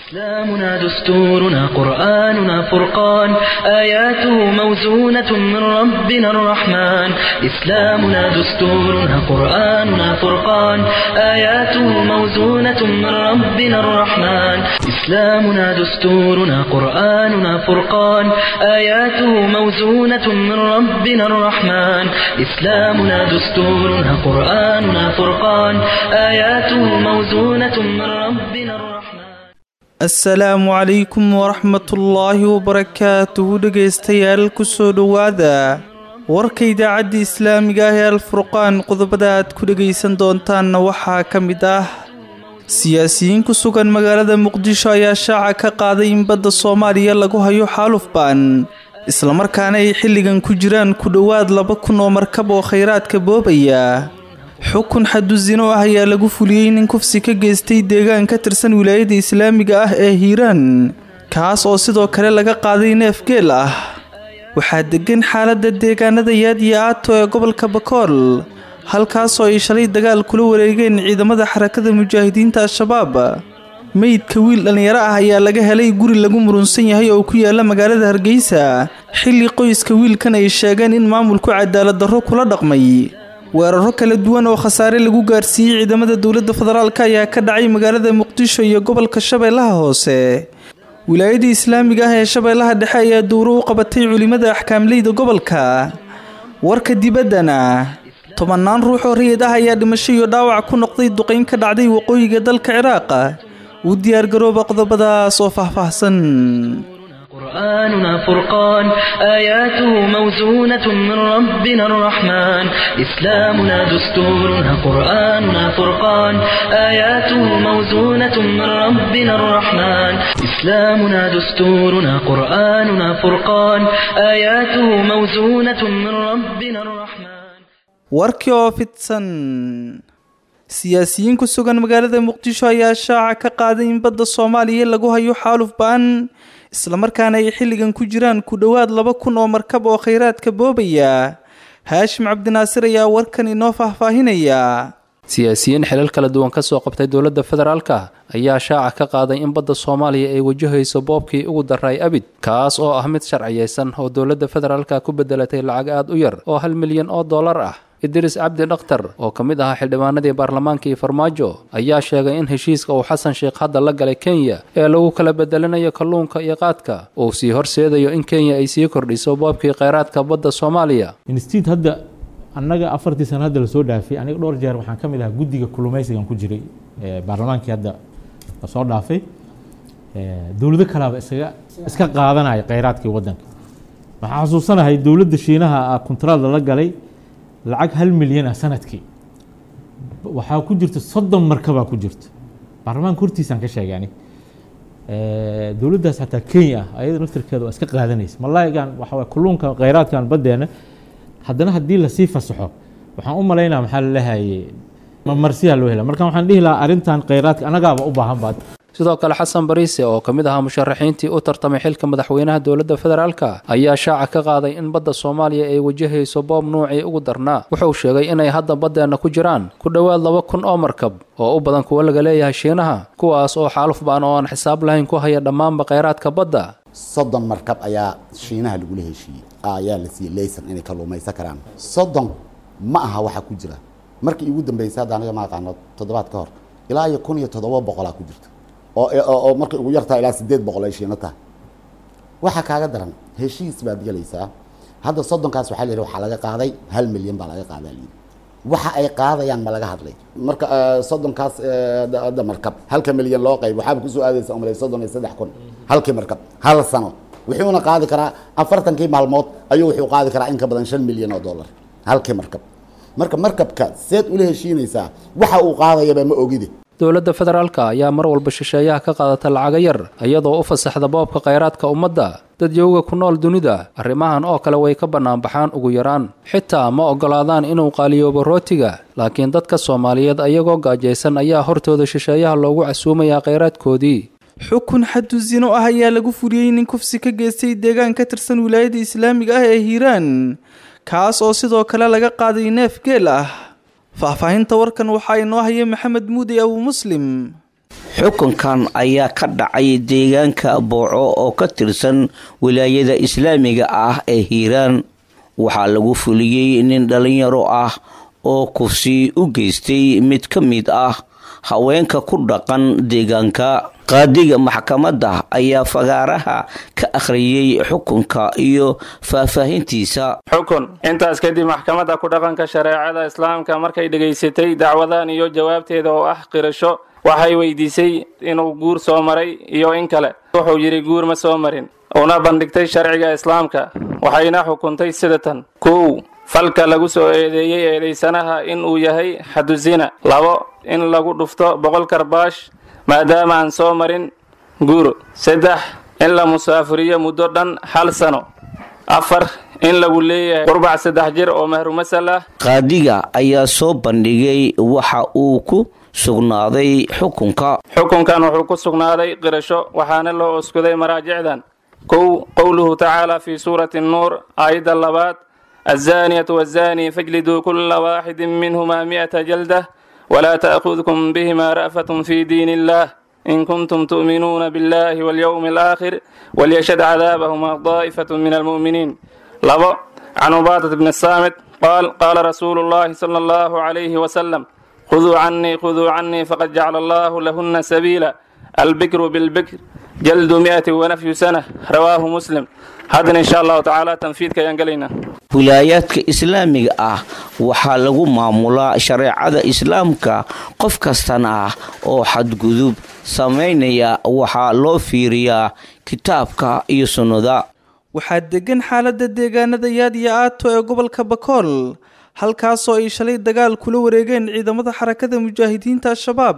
إسلامنا دستورنا قرآننا فرقان آياته موزونة من ربنا الرحمن إسلامنا دستورنا قرآننا فرقان آياته موزونة من ربنا الرحمن إسلامنا دستورنا قرآننا فرقان آياته موزونة من ربنا الرحمن إسلامنا دستورنا قرآننا فرقان آياته موزونة من ربنا الرحمن asalaamu calaykum waraxmatullaahi wabarakaatuhu dhegaystayaal kusoo dhowaada warka idaacadda islaamiga ah ee alfurqaan qodobada aad ku dhegaysan doontaanna waxaa ka mid ah siyaasiyiin ku sugan magaalada muqdisho ayaa shaaca ka qaaday in badda soomaaliya lagu hayo xaalufbaan islamarkaana ay xilligan ku jiraan ku dhowaad laba kun oo markab oo khayraadka boobaya xukun xadusino ah ayaa lagu fuliyey nin kufsi ka geystay deegaan ka tirsan wilaayada islaamiga ah ee hiiraan kaas oo sidoo kale laga qaaday neef geel ah waxaa degan xaaladda deegaanada yaad iyo aato ee gobolka bakool halkaasoo ay shalay dagaal kula wareegeen ciidamada xarakada mujaahidiinta al-shabaab meydka wiil dhallinyaro ah ayaa laga helay guri lagu murunsan yahay oo ku yaala magaalada hargeysa xilli qoyska wiilkan ay sheegeen in maamulku cadaalad darro kula dhaqmay weeraro kala duwan oo khasaare lagu gaarsiiyey ciidamada dowladda federaalk ayaa ka dhacay magaalada muqdisho iyo gobolka shabeellaha hoose wilaayada islaamiga ah ee shabeellaha dhexe ayaa dowro u qabatay culimada axkaamleyda gobolka warka dibaddana tobannaan ruux oo rayid ah ayaa dhimasho iyo dhaawac ku noqday duqayn ka dhacday waqooyiga dalka ciraaq u diyaargarooba qodobadaas oo faahfaahsan قرآننا فرقان آياته موزونة من ربنا الرحمن إسلامنا دستورنا قرآننا فرقان آياته موزونة من ربنا الرحمن إسلامنا دستورنا قرآننا فرقان آياته موزونة من ربنا الرحمن warkii oo fidsan siyaasiyiin ku sugan magaalada muqdisho ayaa shaaca ka qaaday in badda soomaaliya lagu hayo xaaluf ba-an islamarkaana ay xilligan ku jiraan ku dhowaad laba kun oo markab oo khayraadka boobaya haashim cabdinaasir ayaa warkan inoo faahfaahinaya siyaasiyiin xilal kala duwan ka soo qabtay dowladda federaalka ayaa shaaca ka qaaday in badda soomaaliya ay wajahayso boobkii ugu daray abid kaas oo ah mid sharciyeysan oo dowladda federaalka ku bedelatay lacag aad u yar oo hal milyan oo dollar ah idris cabdi dhakhtar oo ka mid ahaa xildhibaanadii baarlamaanka iyo farmaajo ayaa sheegay in heshiiska uu xasan sheekh hadda la galay kenya ee lagu kala bedelanayo kalluunka iyo qaadka uu sii horseedayo in kenya ay sii kordhiso boobkii kheyraadka badda soomaaliya instiid hadda annaga afartii sano hadda lasoo dhaafay aniga dhowr jeer waxaan ka mid ahaa guddiga kulumaysigan ku jiray baarlamaankii hadda lasoo dhaafay dowlado kalaaba isaga iska qaadanaya kheyraadkii waddanka waxaan xasuusanahay dowladda shiinaha kontraad lala galay lacag hal milyan ah sanadkii waxaa ku jirta soddon markabaa ku jirta baarlamaanka hortiisaan ka sheegay ani dowladdaas xataa kenya ah ayada naftirkeeda waa iska qaadanaysa malaayigan waxa waye kulluunka kheyraadkan baddeena haddana haddii lasii fasaxo waxaan u malaynaa maxaa lalehaye marsiyaa loo hela marka waxaan dhihi lahaa arrintan kheyraadka annagaaba u baahan baad sidoo kale xasan bariise oo ka mid ahaa musharaxiintii u tartamay xilka madaxweynaha dowladda federaalka ayaa shaaca ka qaaday in badda soomaaliya ay wajahayso boob nuucii ugu darnaa wuxuu sheegay inay hadda baddeenna ku jiraan ku dhowaad laba kun oo markab oo u badan kuwo laga leeyahay shiinaha kuwaas oo xaaluf baan oo aan xisaab lahayn ku haya dhammaanba kheyraadka badda soddon markab ayaa shiinaha lagula heshiiyey ayaa la siiyey laysan inay kalluumaysan karaan soddon ma aha waxaa ku jira markii igu dambeysay hadda aniga ma aqaano toddobaad ka hor ilaa iyo kun iyo toddoba boqolaa ku jirta oo markay ugu yartaa ilaa sideed boqol ay shiino tahay waxaa kaaga daran heshiis baad gelaysaa hadda soddonkaas waxaa layidhi waxaa laga qaaday hal milyan baa laga qaadaa layidhi waxa ay qaadayaan ma laga hadlay marka soddonkaas hadda markab halka milyan loo qayb waxaaba kusoo aadaysa umalay soddon iyo saddex kun halkii markab hal sano wuxuuna qaadi karaa afartankii maalmood ayuu wuxuu qaadi karaa in ka badan shan milyan oo dollar halkii markab marka markabka seed ula heshiinaysaa waxa uu qaadayaba ma ogide dowladda federaalka ayaa mar walba shisheeyaha ka qaadata lacaga yar iyadoo u fasaxda boobka kheyraadka ummadda dadyowga ku nool dunida arrimahan oo kale way ka bannaanbaxaan ugu yaraan xitaa ma oggolaadaan inuu qaaliyoobo rootiga laakiin dadka soomaaliyeed ayagoo gaajaysan ayaa hortooda shisheeyaha loogu casuumayaa kheyraadkoodii xukun xadusino ah ayaa lagu fuliyey nin kufsi ka geystay deegaan ka tirsan wilaayada islaamiga ah ee hiiraan kaas oo sidoo kale laga qaaday neef geel ah faahfaahinta warkan waxaa inoo haya maxamed muudi abu muslim xukunkan ayaa ka dhacay deegaanka booco oo ka tirsan wilaayada islaamiga ah ee hiiraan waxaa lagu fuliyey nin dhalinyaro ah oo kufsi u geystay mid ka mid ah haweenka ku dhaqan deegaanka qaadiga maxkamadda ayaa fagaaraha ka akhriyey xukunka iyo faahfaahintiisa xukun intaas kadib maxkamadda ku dhaqanka shareecada islaamka markay dhegaysatay dacwadan iyo jawaabteeda oo ah qirasho waxay weydiisay inuu guur soo maray iyo in kale wuxuu yidhi guur ma soo marin una bandhigtay sharciga islaamka waxayna xukuntay sida tan kow falka lagu soo eedeeyey eedaysanaha in uu yahay xadusina labo in lagu dhufto boqol karbaash maadaama aan soo marin guur saddex in la musaafiriyo muddo dhan hal sano afar in lagu leeyahay qurbac saddex jir oo mahrumasal ah qaadiga ayaa soo bandhigay waxa uu ku sugnaaday xukunka xukunkan wuxuu ku sugnaaday qirasho waxaana loo oskuday maraajicdan kow qowluhu tacaala fii suurati nuur aayadda labaad الزانية والزاني فاجلدوا كل واحد منهما مئة جلدة ولا تأخذكم بهما رأفة في دين الله إن كنتم تؤمنون بالله واليوم الآخر وليشهد عذابهما طائفة من المؤمنين لبو عن عبادة بن الصامت قال قال رسول الله صلى الله عليه وسلم خذوا عني خذوا عني فقد جعل الله لهن سبيلا البكر بالبكر جلد مئة ونفي سنة رواه مسلم هذا إن شاء الله تعالى تنفيذ كيان قلينا wilaayaadka islaamiga ah waxaa lagu maamulaa shareecada islaamka qof kastana ah oo xadgudub samaynaya waxaa loo fiiriyaa kitaabka iyo sunnada waxaa degan xaaladda deegaanada yaad iyo aato ee gobolka bakool halkaasoo ay shalay dagaal kula wareegeen ciidamada xarakada mujaahidiinta al-shabaab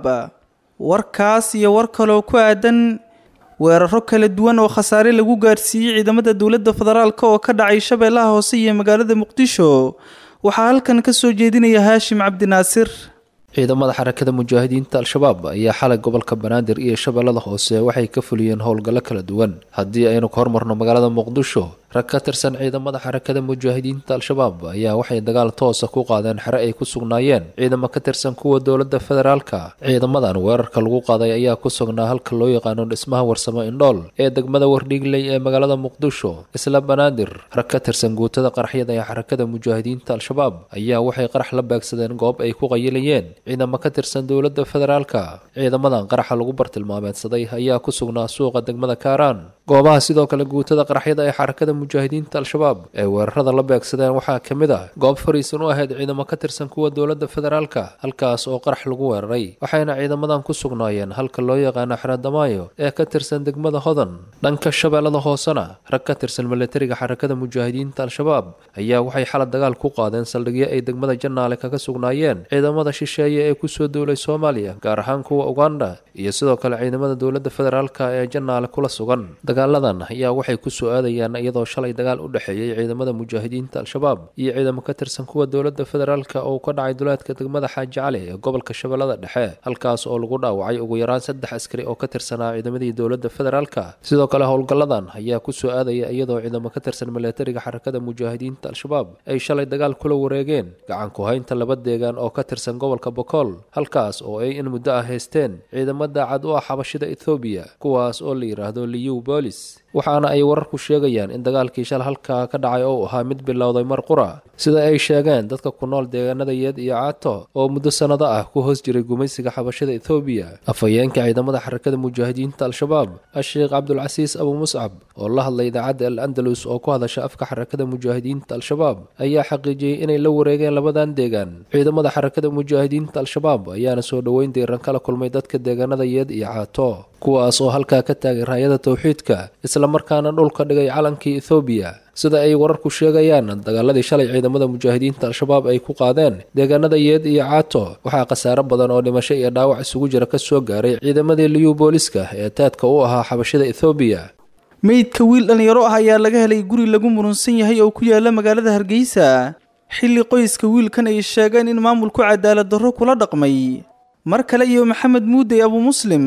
warkaas iyo war kaloo ku aadan weeraro kala duwan oo khasaare lagu gaarsiiyey ciidamada dowladda federaalk oo ka dhacay shabeellaha hoose iyo magaalada muqdisho waxaa halkan ka soo jeedinaya haashim cabdinaasir ciidamada xarakada mujaahidiinta al-shabaab ayaa xalay gobolka banaadir iyo shabeellada hoose waxay ka fuliyeen howlgallo kala duwan haddii aynu ka hormarno magaalada muqdisho rag ka tirsan ciidamada xarakada mujaahidiinta al-shabaab ayaa waxay dagaal toosa ku qaadeen xere ay ku sugnaayeen ciidamo ka tirsan kuwa dowladda federaalka ciidamadan weerarka lagu qaaday ayaa ku sugnaa halka loo yaqaano dhismaha warsamo indhool ee degmada wardhiigley ee magaalada muqdisho isla banaadir rag ka tirsan guutada qaraxyada ee xarakada mujaahidiinta al-shabaab ayaa waxay qarax la beegsadeen goob ay ku qayilayeen ciidamo ka tirsan dowladda federaalka ciidamadan qaraxa lagu bartilmaameedsaday ayaa ku sugnaa suuqa degmada kaaraan goobaha sidoo kale guutada qaraxyada ee xarakada mujaahidiinta al-shabaab ee weerarada la beegsadeen waxaa ka mid ah goob fariisan u ahayd ciidamo ka tirsan kuwa dowladda federaalka halkaas oo qarax lagu weeraray waxayna ciidamadan ku sugnaayeen halka loo yaqaano xeradamaayo ee ka tirsan degmada hodan dhanka shabeellada hoosena rag ka tirsan milatariga xarakada mujaahidiinta al-shabaab ayaa waxay xalad dagaal ku qaadeen saldhigyo ay degmada janaale kaga sugnaayeen ciidamada shisheeye ee kusoo duulay soomaaliya gaar ahaan kuwa uganda iyo sidoo kale ciidamada dowladda federaalka ee janaale kula sugan dagaaladan ayaa waxay ku soo aadayaan iyadoo shalay dagaal u dhexeeyey ciidamada mujaahidiinta al-shabaab iyo ciidamo ka tirsan kuwa dowladda federaalka oo ka dhacay duleedka degmada xaaji cali ee gobolka shabeellada dhexe halkaas oo lagu dhaawacay ugu yaraan saddex askari oo ka tirsanaa ciidamadii dowladda federaalka sidoo kale howlgalladan ayaa ku soo aadaya iyadoo ciidamo ka tirsan milatariga xarakada mujaahidiinta al-shabaab ay shalay dagaal kula wareegeen gacan ku-haynta laba deegaan oo ka tirsan gobolka bokool halkaas oo ay in muddo ah haysteen ciidamo daacad u ah xabashida ethoobiya kuwaas oo la yidhaahdo liyu bolis waxaana ay wararku sheegayaan in dagaalkii shal halkaa ka dhacay oo ahaa mid bilowday mar qura sida ay sheegeen dadka ku nool deegaanada yeed iyo caato oo muddo sannado ah ku hoos jiray gumaysiga xabashada ethoobiya afhayeenka ciidamada xarakada mujaahidiinta al-shabaab a-sheekh cabdulcasiis abu muscab oo la hadlay idaacadda al andalus oo ku hadasha afka xarakada mujaahidiinta al-shabaab ayaa xaqiijiyey inay la wareegeen labadan deegaan ciidamada xarakada mujaahidiinta al-shabaab ayaana soo dhoweyn diiran kala kulmay dadka deegaanada yeed iyo caato kuwaas oo halkaa ka taagay raayada tawxiidka islamarkaana dhulka dhigay calankii ethoobiya sida ay wararku sheegayaan dagaaladii shalay ciidamada mujaahidiinta al-shabaab ay ku qaadeen deegaanada yeed iyo caato waxaa khasaare badan oo dhimasho iyo dhaawac isugu jira ka soo gaaray ciidamadii liyu booliska ee taadka u ahaa xabashada ethoobiya meydka wiil dhallinyaro ah ayaa laga helay guri lagu murunsan yahay oo ku yaala magaalada hargeysa xilli qoyska wiilkan ay sheegeen in maamulku cadaalad darro kula dhaqmay mar kale iyo maxamed muudey abu muslim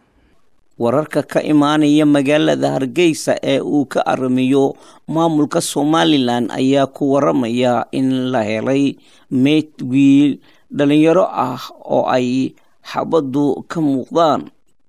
wararka ka imaanaya magaalada hargeysa ee uu ka aramiyo maamulka somalilan ayaa ku waramaya in la helay meyd wiil dhalinyaro ah oo ay xabaddu ka muuqdaan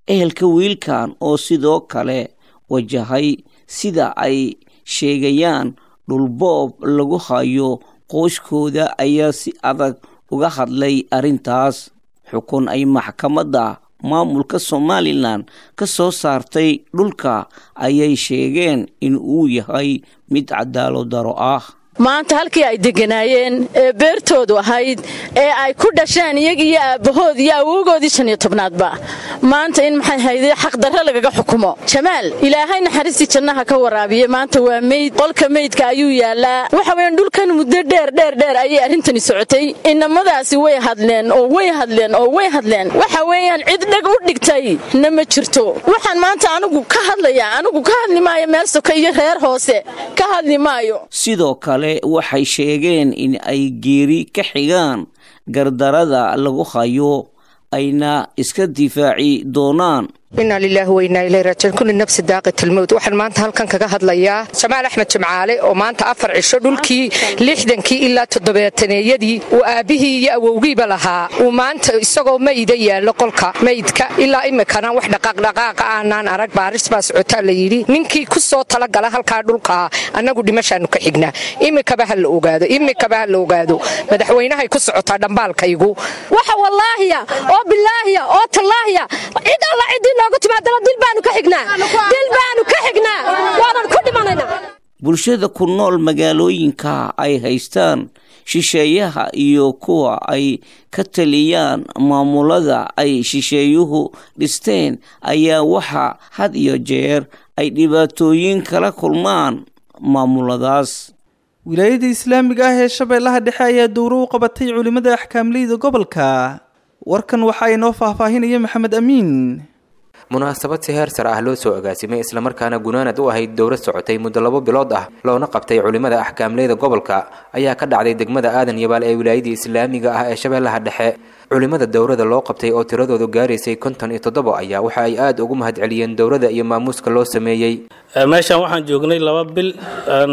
ehelka wiilkan oo sidoo kale wajahay sida ay sheegayaan dhulboob lagu hayo qooskooda ayaa si adag uga hadlay arrintaas xukun ay maxkamadda maamulka somalilan ka soo saartay dhulka ayay sheegeen in uu yahay mid cadaalad daro ah maanta halkii ay deganaayeen ee beertoodu ahayd ee ay ku dhasheen iyag iyo aabbahood iyo awowgoodii shan iyo tobnaadba maanta in maxay hayde xaqdarre lagaga xukumo jamaal ilaahay naxariistii jannaha ka waraabiye maanta waa meyd qolka meydka ayuu yaallaa waxa weeyaan dhulkan muddo dheer dheer dheer ayay arrintani socotay inamadaasi way hadleen oo way hadleen oo way hadleen waxa weeyaan cid dheg u dhigtay na ma jirto waxaan maanta anigu ka hadlayaa anigu ka hadli maayo meel soka iyo reer hoose ka hadli maayo sidoo kale waxay sheegeen in ay geeri ka xigaan gardarada lagu hayo ayna iska difaaci doonaan inaa lilaahi wainaa ilay raajiin kulli nafsi daaqat almowt waxaan maanta halkan kaga hadlayaa jamaal axmed jimcaale oo maanta afar cisho dhulkii lixdankii ilaa toddobaataneeyadii uu aabbihii iyo awowgiiba lahaa uu maanta isagoo mayda yaallo qolka maydka ilaa imikana wax dhaqaaqdhaqaaqa aanaan arag baaris baa socotaa la yidhi ninkii ku soo talagala halkaa dhulkaa annagu dhimashaannu ka xignaa imikaba ha la ogaado imikaba ha la ogaado madaxweynahay ku socotaa dhambaalkaygu waxa wallaahiya oo bilaahiya oo tallaahiya cid alla ciddii noogu timaadana dil baanu ka xignaa dil baanu ka xignaa waanan ku dhimanaynaa bulshada ku nool magaalooyinka ay haystaan shisheeyaha iyo kuwa ay ka taliyaan maamulada ay shisheeyuhu dhisteen ayaa waxa had iyo jeer ay dhibaatooyin kala kulmaan maamuladaas wilaayada islaamiga ah ee shabeellaha dhexe ayaa dowro u qabatay culimmada axkaamleyda gobolka warkan waxa inoo faahfaahinaya maxamed amiin munaasabad si heer sare ah loo soo agaasimay islamarkaana gunaanad u ahayd dowlad socotay muddo labo bilood ah loona qabtay culimmada axkaamleyda gobolka ayaa ka dhacday degmada aadan yabaal ee wilaayadii islaamiga ah ee shabeellaha dhexe culimmada dowrada loo qabtay oo tiradoodu gaaraysay konton iyo toddobo ayaa waxa ay aada ugu mahadceliyeen dowrada iyo maamuuska loo sameeyey meeshaan waxaan joognay laba bil aan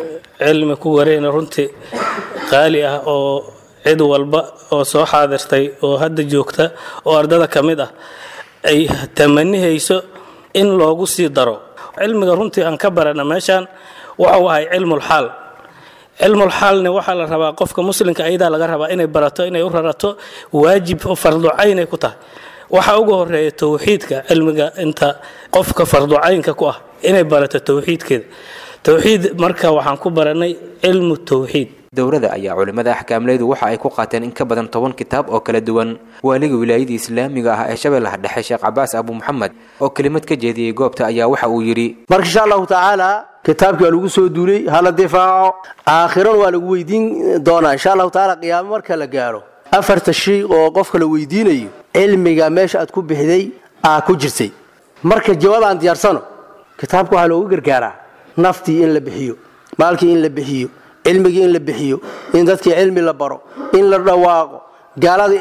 cilmi ku wareyna runtii qaali ah oo cid walba oo soo xaadirtay oo hadda joogta oo ardada ka mid ah ay tamanihayso in loogu sii daro cilmiga runtii aan ka barana meeshaan waxau ahay cilmulxaal cilmulxaalne waxaa la rabaa qofka muslimka ayadaa laga rabaa inay barato inay u rarato waajib oo farducaynay ku tahay waxaa ugu horeeya towxiidka cilmiga inta qofka farducaynka ku ah inay barato towxiidkeeda towxiid marka waxaan ku baranay cilmu towxiid dowrada ayaa culimmada axkaamleydu waxa ay ku qaateen in ka badan toban kitaab oo kala duwan waaliga wilaayadii islaamiga ah ee shabeellaha dhexe sheekh cabaas abu maxamed oo kelimad ka jeediyey goobta ayaa waxa uu yidhi marka insha allahu tacaala kitaabkii waa lagu soo duulay hala difaaco aakhirana waa lagu weydiin doonaa insha allahu tacaala qiyaamo marka la gaaro afarta shay oo qofka la weydiinayo cilmiga meesha aad ku bixday aa ku jirtay marka jawaab aan diyaarsano kitaabka waxaa loogu gargaaraa naftii in la bixiyo maalkii in la bixiyo cilmigii in la bixiyo in dadkii cilmi la baro in la dhawaaqo gaalada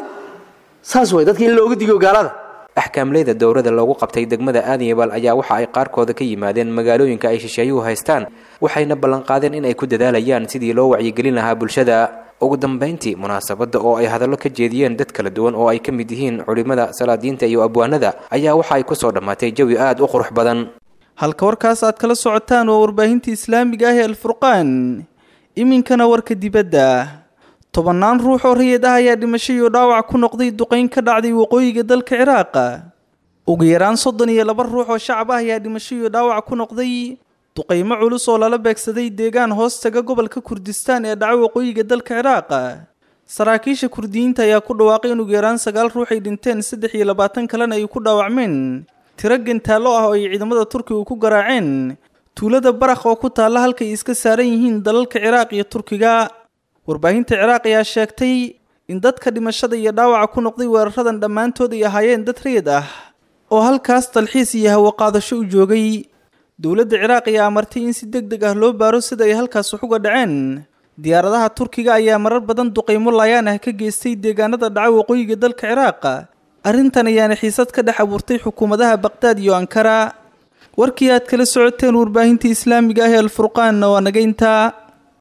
saas way dadkii in looga digo gaalada axkaamleyda dowrada loogu qabtay degmada aadanyabal ayaa waxa ay qaarkooda ka yimaadeen magaalooyinka ay shisheeyuhu haystaan waxayna ballanqaadeen in ay ku dadaalayaan sidii loo wacyigelin lahaa bulshada ugu dambayntii munaasabadda oo ay hadallo ka jeediyeen dad kala duwan oo ay ka mid yihiin culimmada salaadiinta iyo abwaanada ayaa waxa ay ku soo dhammaatay jawi aad u qurux badan halka warkaas aad kala socotaan waa warbaahinta islaamiga ah ee alfurqaan iminkana warka dibadda tobannaan ruux oo rayid ah ayaa dhimasho iyo dhaawac ku noqday duqayn ka dhacday waqooyiga dalka ciraaqa ugu yaraan soddon iyo laba ruux oo shacab ah ayaa dhimasho iyo dhaawac ku noqday duqaymo culus oo lala beegsaday deegaan hoostaga gobolka kurdistaan ee dhaca waqooyiga dalka ciraaqa saraakiisha kurdiyiinta ayaa ku dhawaaqay in ugu yaraan sagaal ruux ay dhinteen saddex iyo labaatan kalena ay ku dhaawacmeen tiro gantaallo ah oo ay ciidamada turkiga ku garaaceen tuulada barakh oo ku taalla halkay iska saaran yihiin dalalka ciraaq iyo turkiga warbaahinta ciraaq ayaa sheegtay in dadka dhimashada iyo dhaawaca ku noqday weeraradan dhammaantood ay ahaayeen dad rayid ah oo halkaas dalxiis iyo hawo qaadasho u joogay dowladda ciraaq ayaa amartay in si deg deg ah loo baaro sida ay halkaas wax uga dhaceen diyaaradaha turkiga ayaa marar badan duqaymo laayaan ah ka geystay deegaanada dhaca waqooyiga dalka ciraaq arrintan ayaana xiisad ka dhex abuurtay xukuumadaha baqdaad iyo ankara warkii aad kala socoteen warbaahinta islaamiga ah ee alfurqaanna waa naga intaa